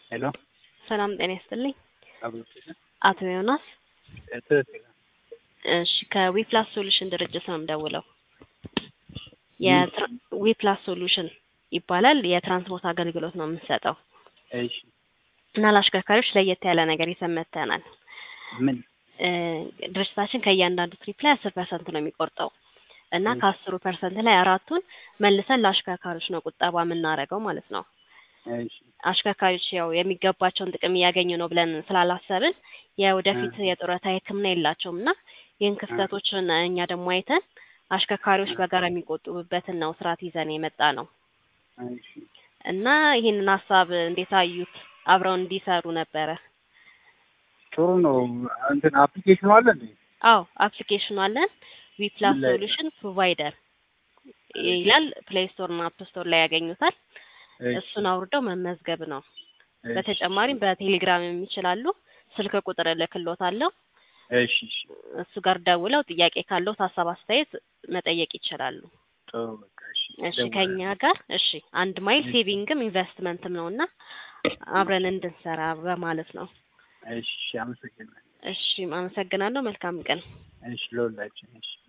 ሄሎ ሰላም ጤና ይስጥልኝ። አብሮት አቶ ዮናስ ትክክል እሺ ከዊፕላስ ሶሉሽን ድርጅት ነው የምደውለው። የዊፕላስ ሶሉሽን ይባላል። የትራንስፖርት አገልግሎት ነው የምንሰጠው እሺ እና ለአሽከርካሪዎች ለየት ያለ ነገር ይዘን መጥተናል። ምን እ ድርጅታችን ከእያንዳንዱ ትሪፕ ላይ አስር ፐርሰንት ነው የሚቆርጠው እና እሺ። ከአስሩ ፐርሰንት ላይ አራቱን መልሰን ለአሽከርካሪዎች ነው ቁጠባ የምናደርገው ማለት ነው። እሺ አሽከርካሪዎች ያው የሚገባቸውን ጥቅም እያገኙ ነው ብለን ስላላሰብን የወደፊት እ የጡረታ ሕክምና የላቸውም እና ይህን ክፍተቶችን እኛ ደግሞ አይተን አሽከርካሪዎች በጋራ የሚቆጥቡበትን ነው ስርዓት ይዘን የመጣ ነው እሺ እና ይህንን ሀሳብ እንዴት አዩት? አብረው እንዲሰሩ ነበረ። ጥሩ ነው። እንትን አፕሊኬሽኑ አለ እንዴ? አዎ አፕሊኬሽኑ አለን። ዊፕላስ ምን ላይ ነው? ሶሉሽን ፕሮቫይደር ይላል። ፕሌይ ስቶር እና አፕ ስቶር ላይ ያገኙታል። እሺ እሱን አውርደው መመዝገብ ነው። እሺ በተጨማሪም በቴሌግራም የሚችላሉ። ስልክ ቁጥር እልክልዎታለሁ። እሺ እሺ እሱ ጋር ደውለው ጥያቄ ካለው ሀሳብ አስተያየት መጠየቅ ይችላሉ። ጥሩ በቃ እሺ እሺ እደውላለሁ። ከኛ ጋር እሺ አንድ ማይል እሺ ሴቪንግም ኢንቨስትመንትም ነው እና አብረን እንድንሰራ በማለት ነው። እሺ አመሰግናለሁ። እሺ አመሰግናለሁ። መልካም ቀን። እሺ ለሁላችን እሺ